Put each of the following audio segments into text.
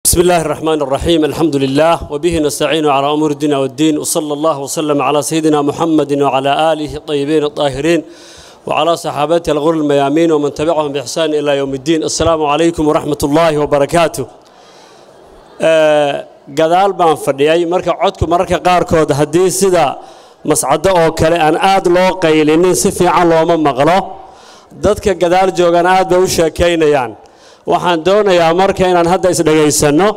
بسم الله الرحمن الرحيم الحمد لله وبه نستعين على أمور الدين والدين وصلى الله وسلم على سيدنا محمد وعلى آله الطيبين الطاهرين وعلى صحابته الغر الميامين ومن تبعهم بإحسان إلى يوم الدين السلام عليكم ورحمة الله وبركاته gadaal baan fadhiyay marka codku mararka qaarkood haddii sida mascado oo kale aan aad loo qaylinin si fiican looma maqlo dadka gadaal joogan aad bay u sheekaynayaan waxaan doonayaa marka inaan hadda isdhegaysanno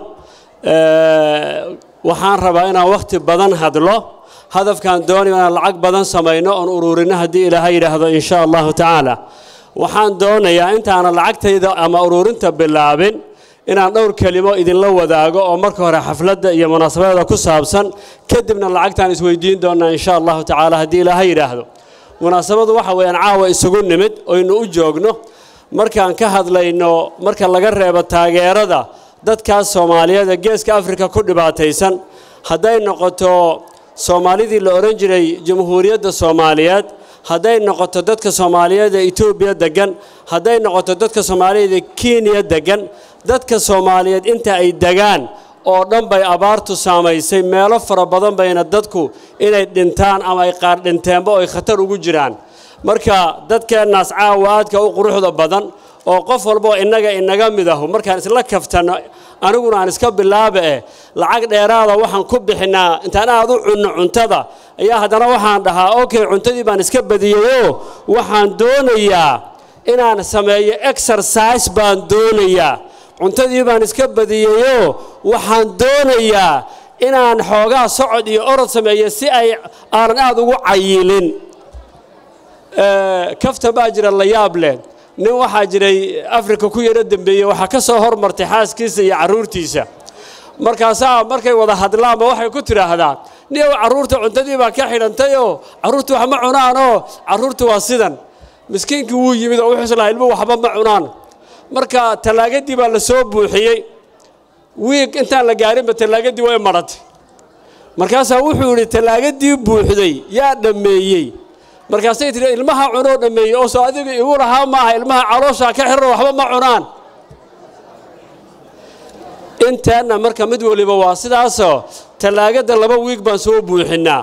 waxaan rabaa inaan wakhti badan hadlo hadafkaan doonayo inaan lacag badan samayno oon ururinno haddii ilaahay yidhaahdo in sha allahu tacaala waxaan doonayaa intaanan lacagtayda ama ururinta bilaabin inaan dhowr kelimo idinla wadaago oo marka hore xafladda iyo munaasabadeeda ku saabsan kadibna lacagtaan isweydiin doonaa in sha allahu tacaala haddii ilaahay yidhaahdo munaasabadu waxa weeyaan caawa isugu nimid oynu u joogno markaan ka hadlayno marka laga reebo taageerada dadkaas soomaaliyeed ee geeska afrika ku dhibaataysan hadday noqoto soomaalidii la odhan jiray jamhuuriyadda soomaaliyeed hadday noqoto dadka soomaaliyeed ee etoobiya deggan hadday noqoto dadka soomaaliyeed ee kenya deggan dadka soomaaliyeed inta ay degaan oo dhan bay abaartu saamaysay meelo fara badan bayna dadku inay dhintaan ama ay qaar dhinteenba oo ay khatar ugu jiraan marka dadkeennaas caawa aadka u quruxda badan oo qof walboo innaga inaga mid ahu markaan isla kaftanno aniguna aan iska bilaaba eh lacag dheeraada waxaan ku bixinnaa intaan aad u cunno cuntada ayaa haddana waxaan dhahaa okay cuntadii baan iska badiyeyoo waxaan doonayaa inaan sameeyo exercise baan doonayaa cuntadii baan iska badiyeyoo waxaan doonayaa inaan xoogaa socod iyo orod sameeyo si ay aanan aad ugu cayilin kafta baa jira la yaab leh nin waxaa jiray afrika ku yaro dembeeyey waxaa ka soo hormartay xaaskiisa iyo carruurtiisa markaasaa markay wada hadlaanba waxay ku tidhaahdaa niyow carruurta cuntadii baa ka xidhantayoo carruurtu wax ma cunaanoo carruurtu waa sidan miskiinkii wuu yimid oo wuxuu islahaa ilmuhu waxba ma cunaan marka tallaagadii baa la soo buuxiyey wiig intaan la gaarinba tallaagadii way maratay markaasaa wuxuu yidhi tallaagadii buuxday yaa dhammeeyey markaasay tidhi ilmaha cunoo dhammeeyey oo soo adiga igu lahaa maaha ilmaha calooshaa ka xiran waxba ma cunaan inteenna marka mid waliba waa sidaasoo tallaagadda laba wiig baan soo buuxinnaa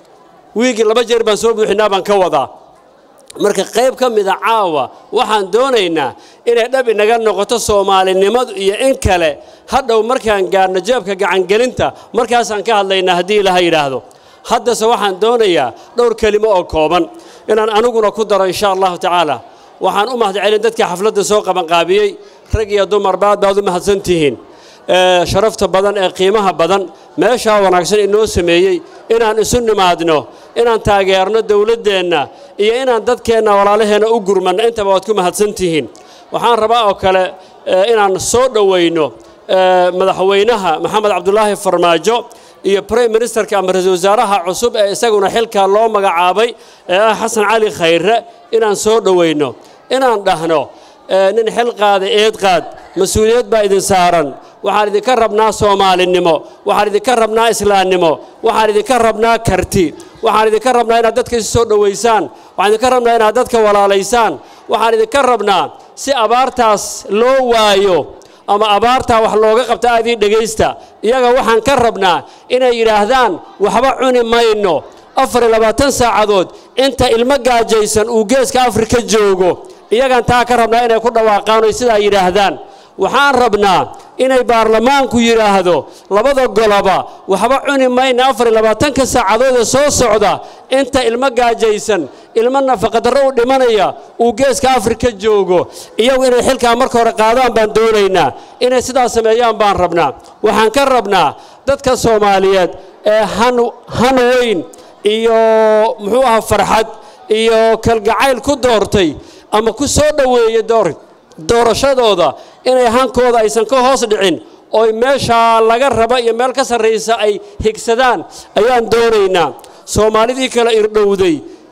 wiigi laba jeer baan soo buuxinnaa baan ka wadaa marka qayb ka mida caawa waxaan doonaynaa inay dhab inaga noqoto soomaalinimadu iyo in kale hadhow markaan gaarno jeebka gacangelinta markaasaan ka hadlaynaa haddii ilaha yidhaahdo haddase waxaan doonayaa dhowr kelimo oo kooban inaan aniguna ku daro insha allahu tacaala waxaan u mahadcelin dadkii xafladda soo qabanqaabiyey rag iyo dumarba aad baad u mahadsan tihiin sharafta badan ee qiimaha badan meeshaa wanaagsan inoo sameeyey inaan isu nimaadno inaan taageerno dowladdeenna iyo inaan dadkeenna walaalaheenna u gurmanno intaba waad ku mahadsan tihiin waxaan rabaa oo kale inaan soo dhowayno madaxweynaha maxamed cabdulaahi farmaajo iyo brime ministerka ama ra-iisul wasaaraha cusub ee isaguna xilkaa loo magacaabay ee ah xasan cali khayre inaan soo dhowayno inaan dhahno nin xil qaada eed qaad mas-uuliyad baa idin saaran waxaan idinka rabnaa soomaalinimo waxaan idinka rabnaa islaamnimo waxaan idinka rabnaa karti waxaan idinka rabnaa inaad dadka isu soo dhowaysaan waxaan idinka rabnaa inaad dadka walaalaysaan waxaan idinka rabnaa si abaartaas loo waayo ama abaartaa wax looga qabta aadii dhegaysta iyaga waxaan ka rabnaa inay yidhaahdaan waxba cuni mayno afar iyo labaatan saacadood inta ilmo gaajaysan uu geeska afrika joogo iyagaan taa ka rabnaa inay ku dhawaaqaan oy sidaa yidhaahdaan waxaan rabnaa inay baarlamaanku yidhaahdo labada goloba waxba cuni mayna afar iyo labaatanka saacadoodee soo socda inta ilmo gaajaysan ilmo nafaqadarro u dhimanaya uu geeska afrika joogo iyagu inay xilkaa marka hore qaadaan baan doonaynaa inay sidaas sameeyaan baan rabnaa waxaan ka rabnaa dadka soomaaliyeed ee han weyn iyo muxuu ahaa farxad iyo kalgacayl ku doortay ama ku soo dhoweeyey door doorashadooda inay hankooda aysan ka hoos dhicin ooy meeshaa laga raba iyo meel ka sarraysa ay higsadaan ayaan doonaynaa soomaalidii kala irdhowday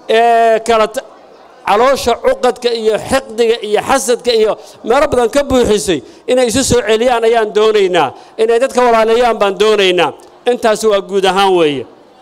ee kala caloosha cuqadka iyo xiqdiga iyo xasadka iyo meelo badan ka buuxisay inay isu soo celiyaan ayaan doonaynaa inay dadka walaaleeyaan baan doonaynaa intaasi waa guud ahaan weeye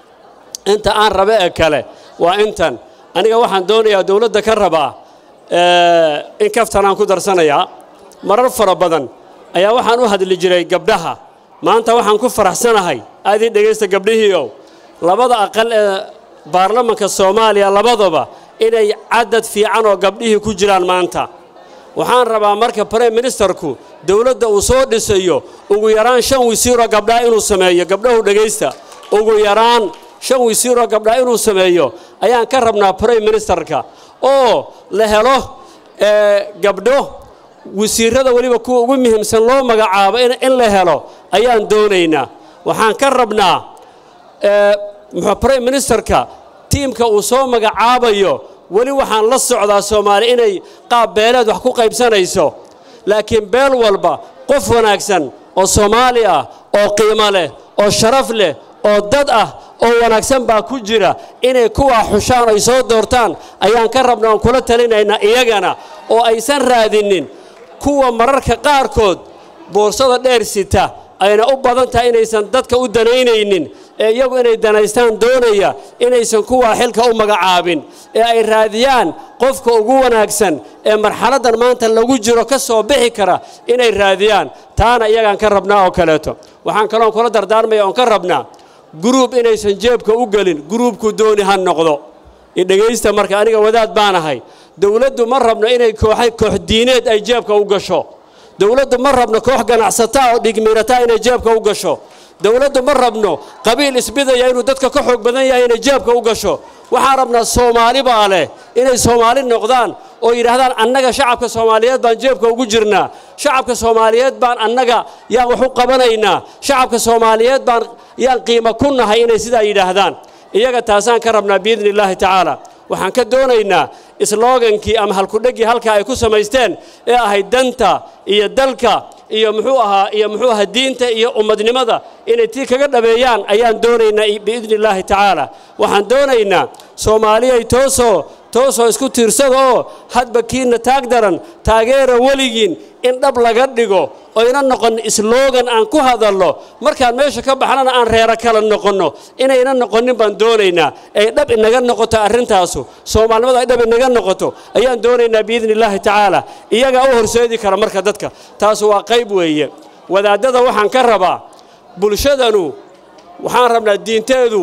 inta aan rabe ee kale waa intan aniga waxaan doonayaa dowladda ka rabaa in kaftan aan ku darsanayaa marar fara badan ayaa waxaan u hadli jiray gabdhaha maanta waxaan ku faraxsanahay aadii dhegaysta gabdhihiiow labada aqal ee baarlamanka soomaaliya labadaba inay cadad fiican oo gabdhihii ku jiraan maanta waxaan rabaa marka brime ministerku dowladda uu soo dhisayo ugu yaraan shan wisiiroo gabdhaha inuu sameeyo gabdhahu dhegaysta ugu yaraan shan wisiiroo gabdhaha inuu sameeyo ayaan ka rabnaa brime ministerka oo la helo gabdho wasiirada weliba kuwa ugu muhiimsan loo magacaabo in la helo ayaan doonaynaa waxaan ka rabnaa brime ministerka tiimka uu soo magacaabayo weli waxaan la socdaa soomaali inay qaab beeleed wax ku qaybsanayso laakiin beel walba qof wanaagsan oo soomaali ah oo qiimo leh oo sharaf leh oo dad ah oo wanaagsan baa ku jira inay kuwaa xushaan ay soo doortaan ayaan ka rabna oon kula talinaynaa iyagana oo aysan raadinin kuwa mararka qaarkood boorsada dheer sita ayna u badan tahay inaysan dadka u danaynaynin ee iyagu inay danaystaan doonaya inaysan kuwaa xilka u magacaabin ee ay raadiyaan qofka ugu wanaagsan ee marxaladdan maanta lagu jiro ka soo bixi kara inay raadiyaan taana iyagaan ka rabnaa oo kaleeto waxaan kaloon kula dardaarmaya oon ka rabnaa guruub inaysan jeebka u gelin guruubku dooni ha noqdo idhegaysta marka aniga wadaad baan ahay dowladdu ma rabno inay kooxa koox diineed ay jeebka u gasho dowladdu ma rabno koox ganacsataa oo dhigmiirataa inay jeebka u gasho dowladdu ma rabno qabiil isbidaya inuu dadka ka xoog badan yahay inay jeebka u gasho waxaan rabnaa soomaali baa leh inay soomaali noqdaan oo yidhaahdaan annaga shacabka soomaaliyeed baan jeebka ugu jirnaa shacabka soomaaliyeed baan annaga yaan wax u qabanaynaa shacabka soomaaliyeed baan yaan qiimo ku nahay inay sidaa yidhaahdaan iyaga taasaan ka rabnaa biidni illaahi tacaala waxaan ka doonaynaa sloogankii ama halkudheggii halka ay ku samaysteen ee ahayd danta iyo dalka iyo muxuu ahaa iyo muxuu ahaa diinta iyo ummadnimada inay tii kaga dhabeeyaan ayaan doonaynaa biidni illaahi tacaala waxaan doonaynaa soomaaliyay toosoo toosoo isku tiirsada oo hadba kiinna taag daran taageera weligiin in dhab laga dhigo oyna noqon sloogan aan ku hadalno markaan meesha ka baxnana aan reero kala noqonno inayna noqonin baan doonaynaa ay dhab inaga noqoto arrintaasu soomaalinimadu ay dhab inaga noqoto ayaan doonaynaa biidni illaahi tacaala iyagaa u horseedi kara marka dadka taasu waa qayb weeye wadaaddada waxaan ka rabaa bulshadanu waxaan rabnaa diinteedu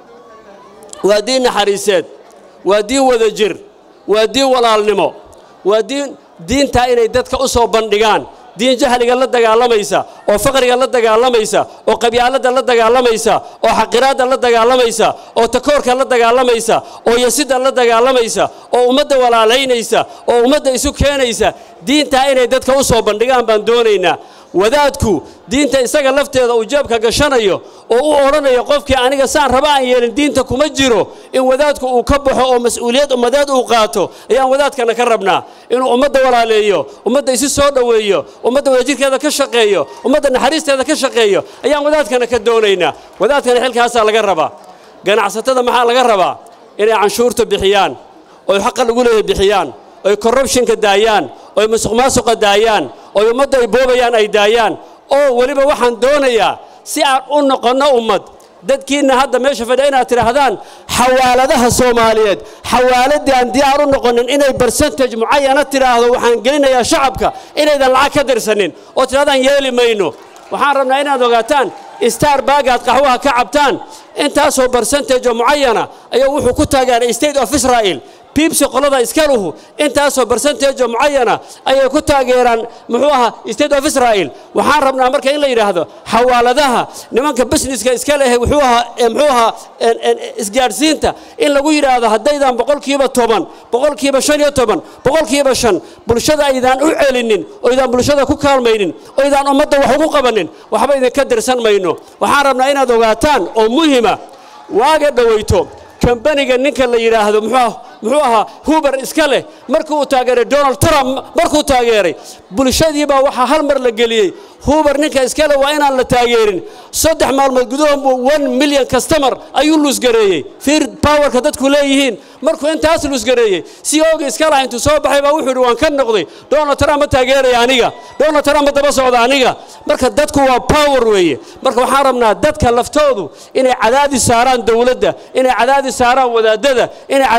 waa diin naxariiseed waa diin wada jir waa diin walaalnimo waa diin diintaa inay dadka u soo bandhigaan diin jahliga la dagaalamaysa oo faqriga la dagaalamaysa oo qabyaaladda la dagaalamaysa oo xaqiraadda la dagaalamaysa oo takoorka la dagaalamaysa oo yasidda la dagaalamaysa oo ummadda walaalaynaysa oo ummadda isu keenaysa diintaa inay dadka u soo bandhigaan baan doonaynaa wadaadku diinta isaga lafteeda uu jeebka gashanayo oo u odhanayo qofkii aniga saan raba aan yeelin diinta kuma jiro in wadaadku uu ka baxo oo mas-uuliyad ummadeed uu qaato ayaan wadaadkana ka rabnaa inuu ummadda walaaleeyo ummadda isi soo dhoweeyo ummadda wadajirkeeda ka shaqeeyo ummadda naxariisteeda ka shaqeeyo ayaan wadaadkana ka doonaynaa wadaadkana xilkaasaa laga rabaa ganacsatada maxaa laga rabaa inay canshuurta bixiyaan oy xaqa lagu leeyahay bixiyaan oy corruptionka daayaan oy musuq maasuqa daayaan oy ummadda ay boobayaan ay daayaan oo weliba waxaan doonayaa si aan u noqonno ummad dadkiinna hadda meesha fadhiya inaad tidhaahdaan xawaaladaha soomaaliyeed xawaaladii aan diyaar u noqonin inay barsentage mucayana tidhaahdo waxaan gelinayaa shacabka inaydan lacag ka dirsanin oo tidhahdaan yeeli mayno waxaan rabnaa inaad ogaataan star baagaad qaxwaha ka cabtaan intaasoo barsentage oo mucayana ayuu wuxuu ku taageeray state of israel biibsi qolada iskaluhu intaasoo barsentage oo mucayana ayay ku taageeraan muxuu ahaa state of israel waxaan rabnaa marka in la yidhaahdo xawaaladaha nimanka businesska iska leh wuxuu ahaa muxuu ahaa isgaadhsiinta in lagu yidhaahdo haddaydan boqolkiiba toban boqolkiiba shan iyo toban boqolkiiba shan bulshada aydaan u celinin oydaan bulshada ku kaalmaynin oydaan ummadda wax ugu qabanin waxba idinka dirsan mayno waxaan rabnaa inaad ogaataan oo muhima waaga dhowayto kambaniga ninka la yidhaahdo muxuu ahaa huber iska leh markii uu taageeray donald trump markuu taageeray bulshadiibaa waxaa hal mar la geliyey huber ninka iska leh waa inaan la taageerin saddex maalmood gudahood one milyan kastamar ayuu luusgareeyey fiir powerka dadku leeyihiin markuu intaas luusgareeyey si oogi iska laha intuu soo baxay baa wuxuu yidhi waan ka noqday donald trump ma taageeraya aniga donald trump ma daba socda aniga marka dadku waa power weeye marka waxaan rabnaa dadka laftoodu inay cadaadis saaraan dowladda inay cadaadis saaraan wadaadada inay cadaadis saaraan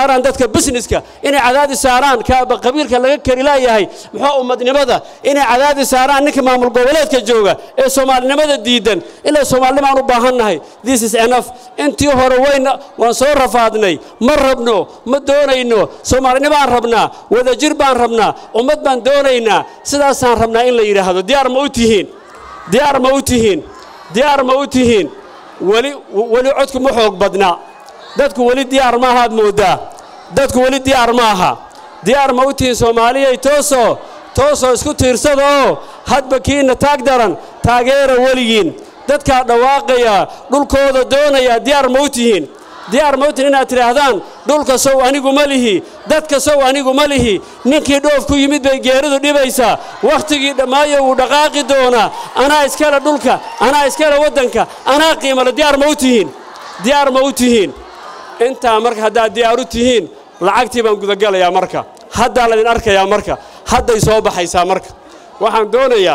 saaraan dadka busineska inay cadaadis saaraan kaaba qabiilka laga kari laayahay muxuu ummadnimada inay cadaadis saaraan ninka maamul goboleedka jooga ee soomaalinimada diidan ilaa soomaalinimaan u baahannahay this is enough intii hore wayna waan soo rafaadnay ma rabno ma doonayno soomaalinimaan rabnaa wadajir baan rabnaa ummad baan doonaynaa sidaasaan rabnaa in la yidhaahdo diyaar ma u tihiin diyaar ma u tihiin diyaar ma u tihiin weli weli codku ma xoog badna dadku weli diyaar ma ahaad mooddaa dadku weli diyaar ma aha diyaar ma u tihiin soomaaliyay toosoo toosoo isku tiirsada oo hadba kiinna taag daran taageera weligiin dadkaa dhawaaqaya dhulkooda doonaya diyaar ma u tihiin diyaar ma u tihiin inaad tidhaahdaan dhulka sow anigu ma lihi dadka sow anigu ma lihi ninkii dhoof ku yimid bay geeridu dhibaysaa wakhtigii dhammaayo wuu dhaqaaqi doonaa anaa iskale dhulka anaa iskale waddanka anaa qiimale diyaar ma u tihiin diyaar ma u tihiin intaa marka haddaad diyaar u tihiin lacagtii baan gudagalayaa marka haddaa laydin arkayaa marka hadday soo baxaysaa marka waxaan doonayaa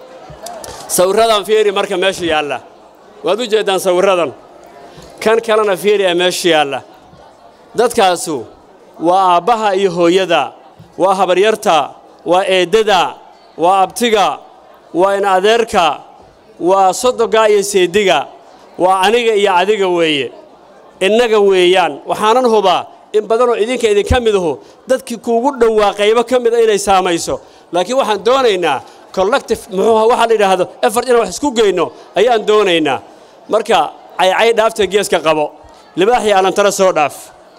sawirradan fiiri marka meesha yaalla waad u jeeddaan sawirradan kan kalena fiiri ee meesha yaalla dadkaasu waa aabbaha iyo hooyada waa habaryarta waa eeddada waa abtiga waa in adeerka waa sodogaa iyo seediga waa aniga iyo adiga weeye innaga weeyaan waxaanan hubaa in badanoo idinka idinka midahu dadkii kuugu dhowaa qaybo ka mida inay saamayso laakiin waxaan doonaynaa collective muxuuha waxaa la yidhaahdo effort inaan wax isku geyno ayaan doonaynaa marka caycay dhaafta geeska qabo libaaxii alantara soo dhaaf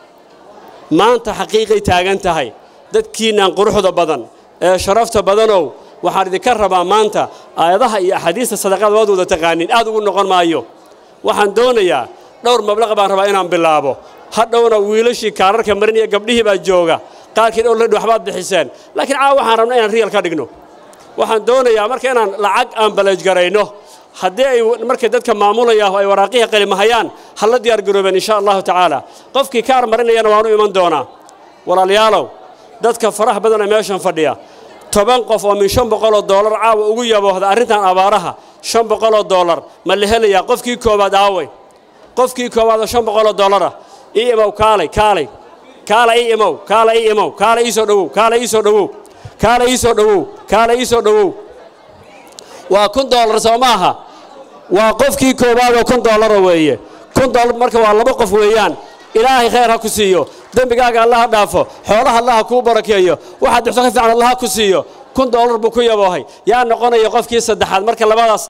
maanta xaqiiqay taagan tahay dadkiinnan quruxda badan ee sharafta badanow waxaan idinka rabaa maanta aayadaha iyo axaadiista sadaqada waad wada taqaaniin aad ugu noqon maayo waxaan doonayaa dhowr mablaqa baan rabaa inaan bilaabo hadhowna wiilashii kaararka marin iyo gabdhihii baa jooga qaarkii dhowr ledhi waxbaad bixiseen laakiin caawa waxaan rabnaa inaan riyal ka dhigno waxaan doonayaa marka inaan lacag aan baleejgarayno haddii ay markay dadka maamulaya ay waraaqihii qalimahayaan ha la diyaar garoobeen insha allahu tacaala qofkii kaar marinayana waanu iman doonaa walaalayaalow dadka faraha badan ee meeshan fadhiya toban qof oo min shan boqoloo doolar caawa ugu yaboohda arrintan abaaraha shan boqoloo doolar ma la helayaa qofkii koowaad aaway qofkii koowaad oo shan boqoloo doolara ii imow kaalay kaalay kaala ii imow kaala ii imow kaala ii soo dhowow kaala ii soo dhowow kaala ii soo dhowow kaala ii soo dhowow waa kun doolar soo maaha waa qofkii koowaad oo kun doolara weeye kun doolar marka waa laba qof weeyaan ilaahay khayr ha ku siiyo dembigaaga allaha dhaafo xoolaha allaha kuu barakeeyo waxaad dhixto ka fiican allaha ku siiyo kun doolar buu ku yaboohay yaa noqonaya qofkii saddexaad marka labadaas